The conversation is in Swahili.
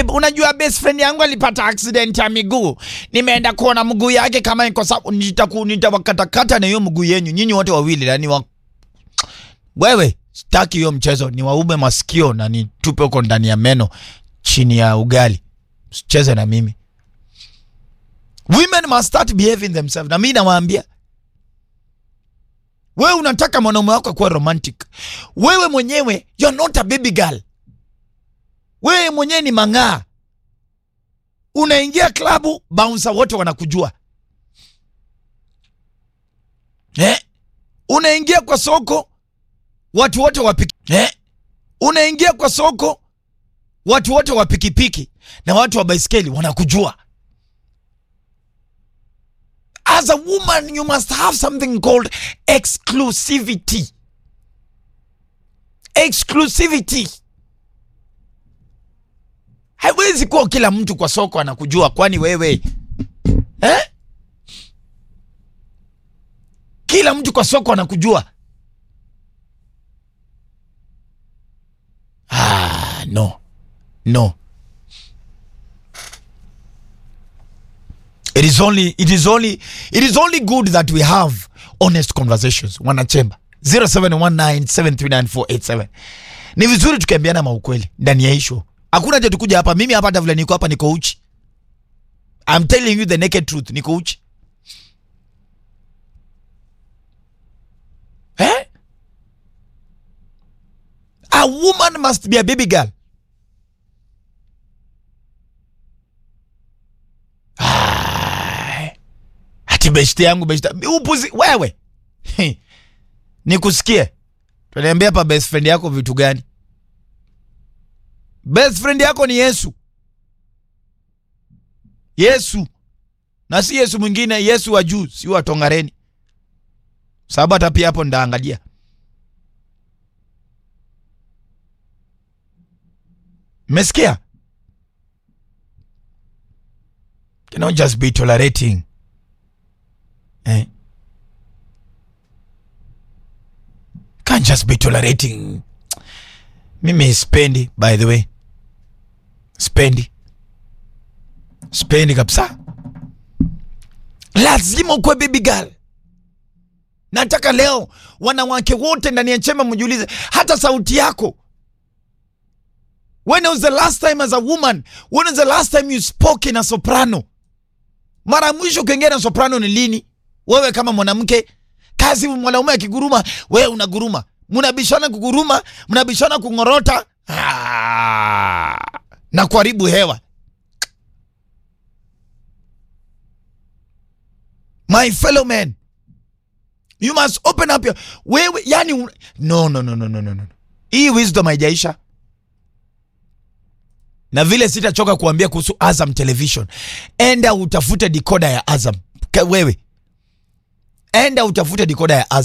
babe, unajua best friend yangu alipata accident ya miguu. Nimeenda kuona mguu yake kama iko sawa, nitaku nitawakatakata na hiyo mguu yenyu nyinyi wote wawili yani wa... Wewe sitaki hiyo mchezo, ni waume masikio na nitupe huko ndani ya meno chini ya ugali. Sicheze na mimi. Women must start behaving themselves. Na mimi nawaambia wewe unataka mwanaume wako kuwa romantic. Wewe mwenyewe you're not a baby girl. Wewe mwenyewe ni mang'aa. Unaingia klabu, bouncer wote wanakujua eh? Unaingia kwa soko, watu wote wa piki eh? Unaingia kwa soko, watu wote wa pikipiki na watu wa baiskeli wanakujua. As a woman you must have something called exclusivity. Exclusivity. Haiwezi kuwa kila mtu kwa soko anakujua, kwani wewe eh? Kila mtu kwa soko anakujua. Ah, no no, it is only it is only it is only good that we have honest conversations. Wanachemba 0719739487 ni vizuri tukiambiana maukweli ndani ya isho Hakuna cha tukuja hapa. Mimi hapa hata vile niko hapa niko uchi. I'm telling you the naked truth, niko uchi. Eh? A woman must be a baby girl. Ah. Ati beshte yangu beshte. Upuzi wewe. Nikusikie. Tunaambia hapa best friend yako vitu gani? Best friend yako ni Yesu. Yesu. Na si Yesu mwingine, Yesu wa juu, si wa Tongareni. Sababu hata pia hapo ndaangalia. Mmesikia? Cannot just be tolerating. Eh? Can't just be tolerating. Mimi spendi by the way. Spendi. Spendi kabisa. Lazima ukuwe baby girl. Nataka leo wanawake wote ndani ya chemba mjiulize hata sauti yako. When was the last time as a woman? When was the last time you spoke in a soprano? Mara mwisho ukiongea na soprano ni lini? Wewe kama mwanamke, kazi mwanaume akiguruma, wewe unaguruma. Mnabishana kuguruma, mnabishana kungorota ah, na kuharibu hewa. My fellow men, you must open up your wewe, yani un... no, no, no, no, no, no, no. Hii wisdom haijaisha na vile sitachoka kuambia kuhusu Azam Television. Enda utafute dikoda ya Azam. Wewe enda utafute dikoda ya Azam.